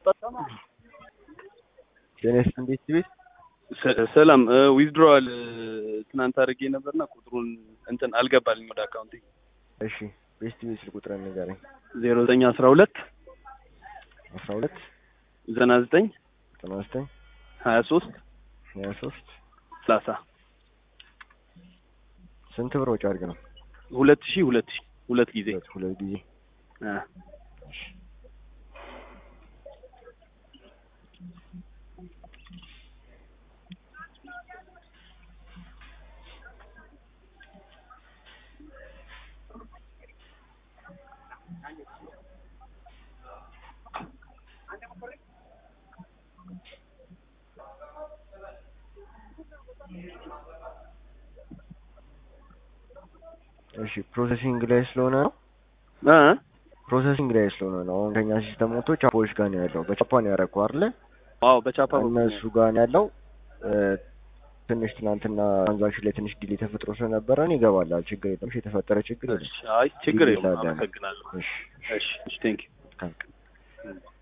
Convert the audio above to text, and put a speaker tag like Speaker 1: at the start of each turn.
Speaker 1: ቴኔስ እንዴት ቤት
Speaker 2: ሰላም ዊዝድሮዋል ትናንት አድርጌ ነበርና ቁጥሩን እንትን አልገባልኝ ወደ አካውንቴ
Speaker 1: እሺ ቤስት ቤት ስልክ ቁጥር ንገረኝ
Speaker 2: ዜሮ ዘጠኝ አስራ ሁለት
Speaker 1: አስራ ሁለት
Speaker 2: ዘጠና ዘጠኝ
Speaker 1: ዘጠና ዘጠኝ
Speaker 2: ሀያ ሶስት
Speaker 1: ሀያ ሶስት
Speaker 2: ሰላሳ
Speaker 1: ስንት ብር ወጪ አድርግ ነው
Speaker 2: ሁለት ሺህ ሁለት ሺህ ሁለት ጊዜ
Speaker 1: ሁለት ሁለት ጊዜ
Speaker 2: አ
Speaker 1: እሺ ፕሮሰሲንግ ላይ ስለሆነ ነው
Speaker 2: አ
Speaker 1: ፕሮሰሲንግ ላይ ስለሆነ ነው አሁን ከኛ ሲስተም ወጥቶ ቻፖዎች ጋር ነው ያለው በቻፓ ነው ያደረገው አይደለ
Speaker 2: አዎ በቻፓ በኩል ነው።
Speaker 1: እነሱ ጋር ነው ያለው እ፣ ትንሽ ትናንትና ትራንዛክሽን ላይ ትንሽ ዲሌ ተፈጥሮ ስለነበረ ነው ይገባላል ችግር የለም እሺ የተፈጠረ ችግር የለም
Speaker 2: እሺ፣ አይ ችግር የለውም
Speaker 1: ይላል።
Speaker 2: አመሰግናለሁ
Speaker 1: እሺ
Speaker 2: እሺ እሺ ቴንክ
Speaker 1: መልካም ቀን